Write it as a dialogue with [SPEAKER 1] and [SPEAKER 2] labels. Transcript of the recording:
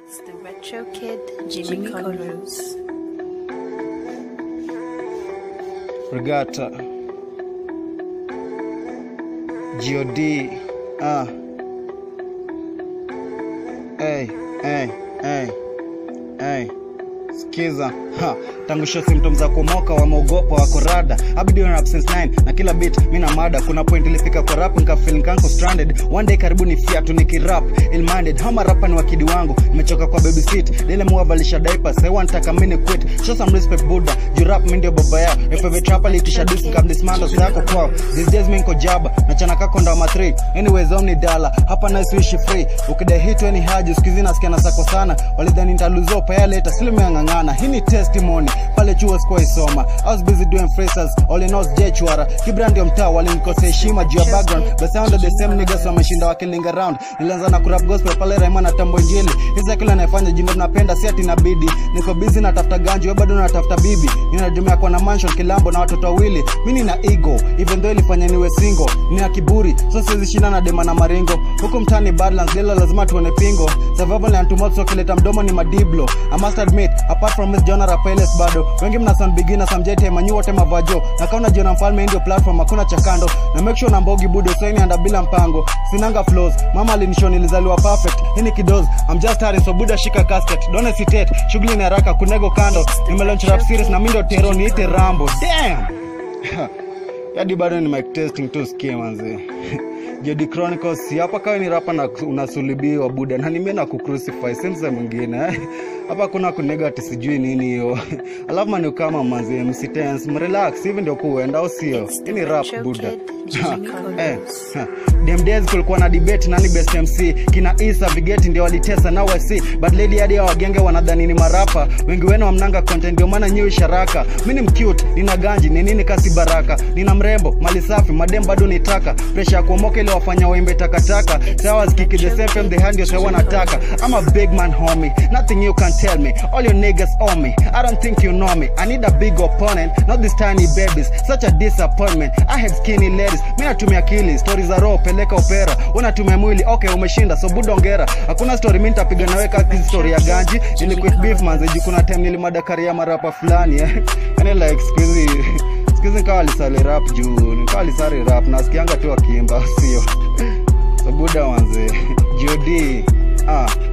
[SPEAKER 1] It's the retro kid, Jimmy, Colors.
[SPEAKER 2] Regatta God ah. Hey, hey, hey, hey. Sikiza ha. Tangu show symptoms za kumoka wameogopa wako rada abidi rap since 9 na kila beat mi na mada kuna point ilifika kwa rap nikafeel nkanko stranded one day karibu ni fiatu nikirap ill-minded hama rapa ni wakidi wangu nimechoka kwa baby seat lile muwavalisha diapers I want taka mini quit show some respect buddha juu rap mi ndio baba yao if every trapper litisha dis nikamdismando sako kwao these days mi niko jaba na chana kako ndo ama 3 anyways omni dala hapa nice wishi free ukidai hit any haji usikizi nasikia na sako sana walidhani nitaluzo paya later still meangangana hii ni testimony pale chuo sikuwa isoma I was busy doing phrases all in all sijai chwara kibra ndio mtaa walinikosea heshima juu ya background the sound of the same niggas wameshinda wakiling around nilianza na kurap gospel pale Raima na tambo injili hizi kila naifanya jindo napenda si ati inabidi niko busy natafuta ganji wewe bado natafuta bibi ninajumia kwa na mansion kilambo na watoto wawili mimi nina ego even though ilifanya niwe single nina kiburi so siwezi shinda na dema na maringo huku mtani badlands lelo lazima tuone pingo survival and tomorrow kileta mdomo ni madiblo I must admit apart from Miss Jonah Rapeles bado wengi mna sound beginners amjete manyu wote mavajo na kauna jiona mfalme ndio platform hakuna cha kando na make sure na mbogi budo saini anda bila mpango sinanga flows mama alinisho nilizaliwa perfect hii ni kidoz I'm just starting so buda shika casket don't hesitate shughuli ni haraka kunego kando nimelaunch rap series na mimi ndio tero niite Rambo damn hadi bado ni mic testing tu sikie manzi Jody Chronicles si hapa kawe ni rapa na unasulibiwa buda na nime na kucrucify simsa mwingine eh. hapa kuna kunega ati sijui nini hiyo alafu mani kama manzi MC Tense mrelax hivi ndio kuenda au sio hii ni rap buda eh, ha. Dem days kulikuwa na debate nani best MC kina Isa Vigeti ndio walitesa now I see but lady hadi ya wagenge wanadhani ni marapa wengi wenu wamnanga content ndio maana nyiwi sharaka mimi ni mcute nina ganji ni nini kasi baraka nina mrembo mali safi madem bado nitaka pressure ya kuomoka ile wafanya waimbe takataka sawa zikiki the same time the hand ndio sawa wanataka I'm a big man homie nothing you can tell me all your niggas on me I don't think you know me I need a big opponent not these tiny babies such a disappointment I had skinny ladies mimi natumia akili stories za roho peleka opera unatumia mwili okay umeshinda so budongera hakuna story mimi nitapiga nawe kati story ya ganji ili quick beef manze juu kuna time nilimadakarya marapa fulani eh yani like squeezy squeezy nikawa alisali rap juu nikawa alisali rap nasikianga tu akiimba sio so buda manze jodi ah